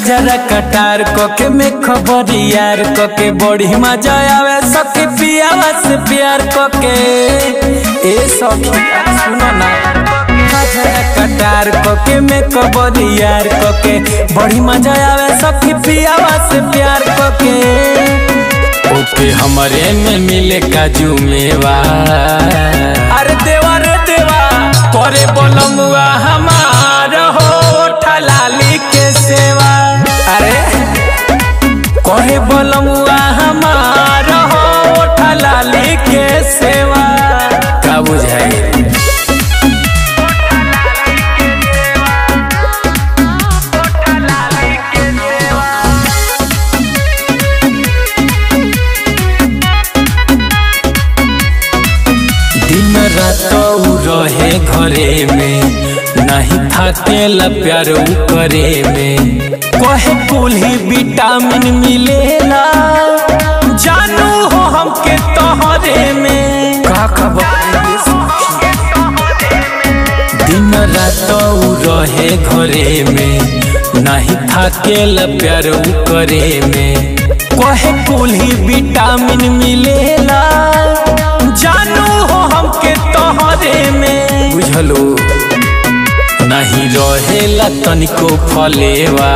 कजरा कटार कोके में खबर यार कोके बड़ी मजा आवे सखी पियावा से प्यार कोके ए सखी सुनो ना कजरा कटार कोके में खबर यार कोके बड़ी मजा आवे सखी पियावा से प्यार कोके ओके हमारे में मिले काजू मेवा अरे देवा रे देवा करे बोलमुआ हमार हो ठलाली के सेवा अरे करे बोलमुआ हमार हो ठलाली के सेवा का बुझाई दिन रात उ रहे घरे में नहीं थाकेला प्यार उ करे में कहे कुल्ही विटामिन मिलेला जानू हो हमके तोहरे में का खबर दिन रात उ रहे घरे में नहीं थाकेला प्यार उ करे में कहे कुल्ही विटामिन मिलेला जानू हो हमके तोहरे में बुझलो नहीं रहेला तनिको फलेवा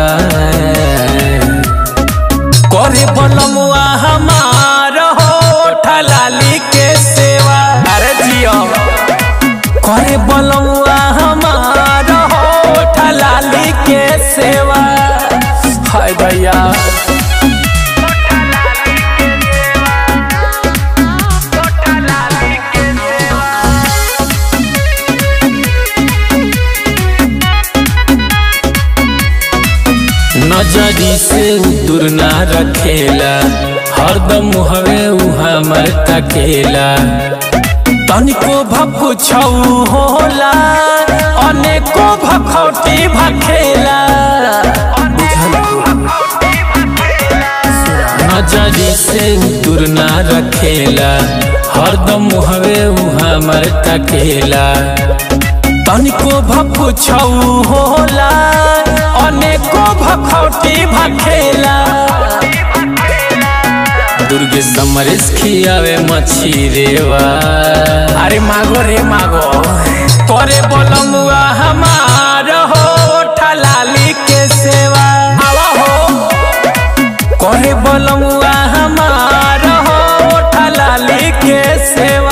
करे बनमुआ हमार हो ठलाली के सेवा अरे जियो करे बनमुआ हमार हो ठलाली के सेवा हाय भैया नजरी से दूर ना रखेला हरदम हवे उ हमर तकेला तनिको भक्कु छौ होला अनेको भखौटी भखेला नजरी से दूर ना रखेला हरदम हवे उ हमर तकेला तनिको भक्कु छौ होला अनेको भखौटी भखेला दुर्गे समरेश खियावे मछी रेवा अरे मागो रे मागो करे बोलमुआ हमार हो ठलाली के सेवा आवा हो करे बोलमुआ हमार हो ठलाली के सेवा